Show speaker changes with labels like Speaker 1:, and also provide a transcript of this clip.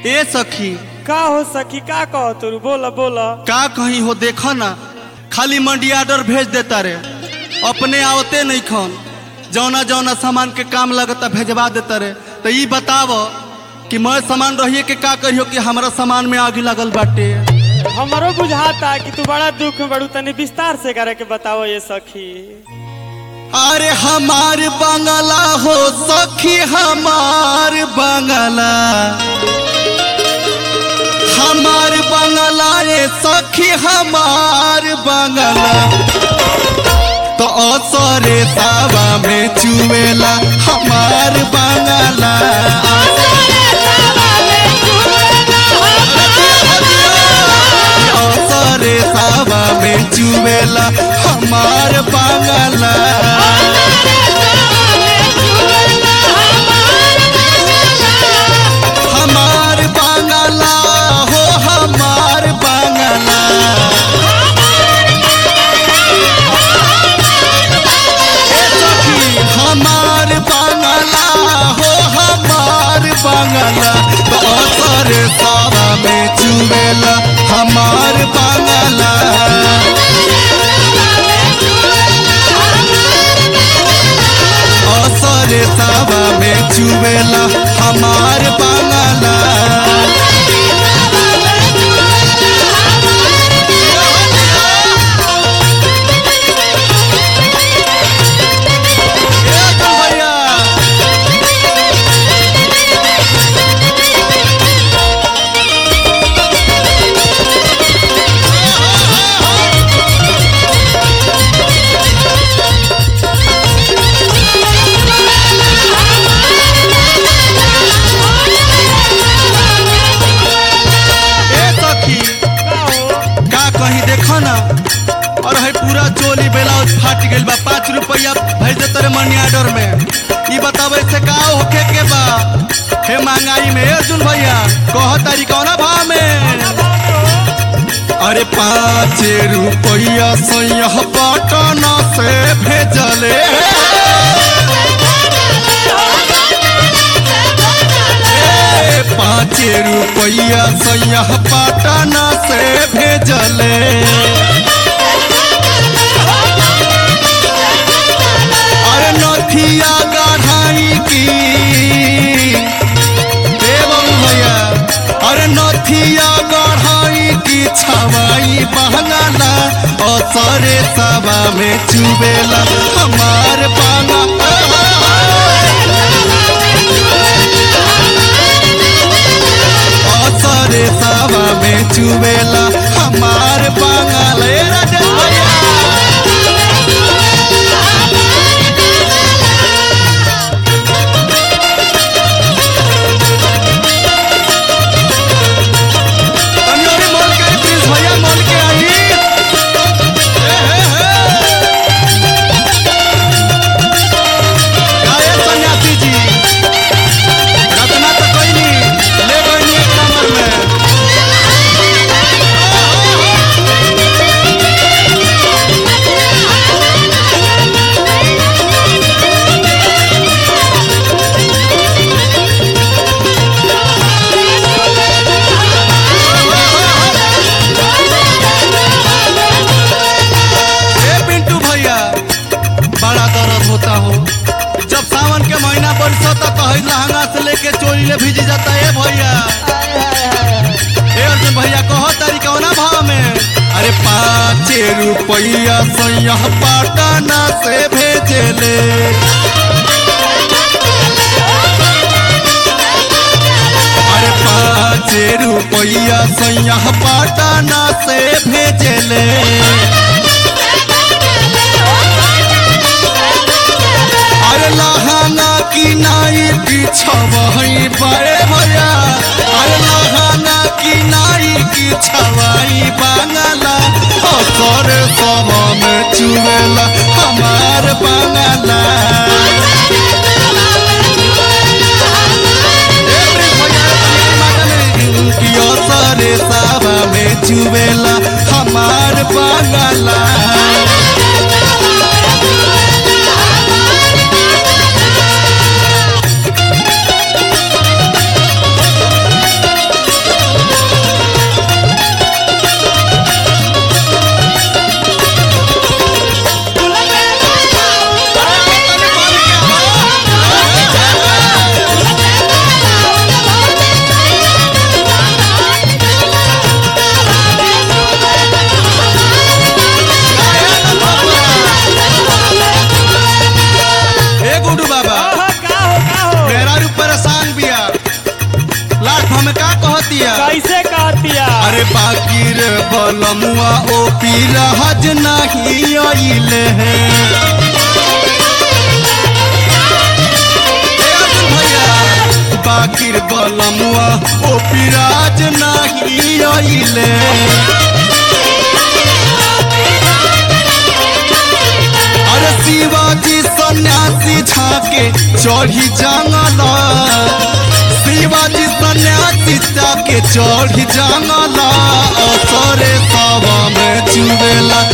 Speaker 1: ए सखी
Speaker 2: का हो सखी का कहो तू बोला बोला
Speaker 1: का कहीं हो देखा ना खाली मंडी ऑर्डर भेज देता रे अपने आवते नहीं खन जौना जौना सामान के काम लगता भेजवा देता रे तो ई बताव कि मैं सामान रहिए के का करियो कि हमारा सामान में आग लगल बाटे
Speaker 2: हमारो बुझाता कि तू बड़ा दुख में बड़ू तनी विस्तार से करे के बताओ ये सखी
Speaker 1: अरे हमार बंगला हो सखी हमार बंगला हमार बंगला रे सखी हमार बंगला तो असरे सावा में चुवेला हमार बंगला असरे सावा में चुवेला हमार बंगला हमार बंगला हो हमार बंगला ए सखी हमार बंगला हो हमार बंगला तो असर सारा में चुवेला हमार बंगला असर सावा में चुवेला हमार बंगला ए अतुल भैया ए सखी
Speaker 2: का हो
Speaker 1: का कहीं देखो ना और है पूरा चोली ब्लाउज फाट गइल बा पाँच रुपया भेज दे तेरे मनी ऑर्डर में ई बतावे से का होखे के बा हे महंगाई में ए अर्जुन भैया कह तारी कौना भाव में अरे पाँच रुपया सैह पटना से भेजले ए, पाँच रुपया सैह पटना से भेजले अरे नथिया गढ़ाई की एवं भैया अरे नथिया गढ़ाई की छवाई बहंगला असरे सभा में चुबेला हमार बांगा असरे सभा में चुबेला हमार बांगल ए राजेश भैया तनी अभी मोल के आई प्लीज भैया मोल के आई ए, हे, हे। गाये सन्यासी जी रत्ना तो कोई नहीं ले गई एक नंबर में ए पिंटू भैया बड़ा दर्द होता हो जब सावन के महीना बरसो तो कहीं लहंगा से लेके चोरी ले भीजी जाता है भैया ए अर्जुन भैया कहो तारी कौना भाव में अरे पाँच रुपया सैया पटना से भेजले अरे पाँच रुपया सैया पटना से भेजले अरे लहाना की नाई बिछवाई बड़े भैया अरे लहाना की नाई की छवाई बांगला असर सभा में चुवेला हमार बांगला ए प्रिंस भैया, तनी माता में की असर सभा में चुवेला हमार बांगला बाकी रे बलमुआ ओ पीराज नहीं आइले हैं ए अर्जुन भैया बाकिर बलमुआ ओ पिराज नहीं आइले अरे शिवाजी सन्यासी झाके चढ़ी जंगल शिवाजी सन्यासी जाके चढ़ी जंगल असरे सवा में चुवेला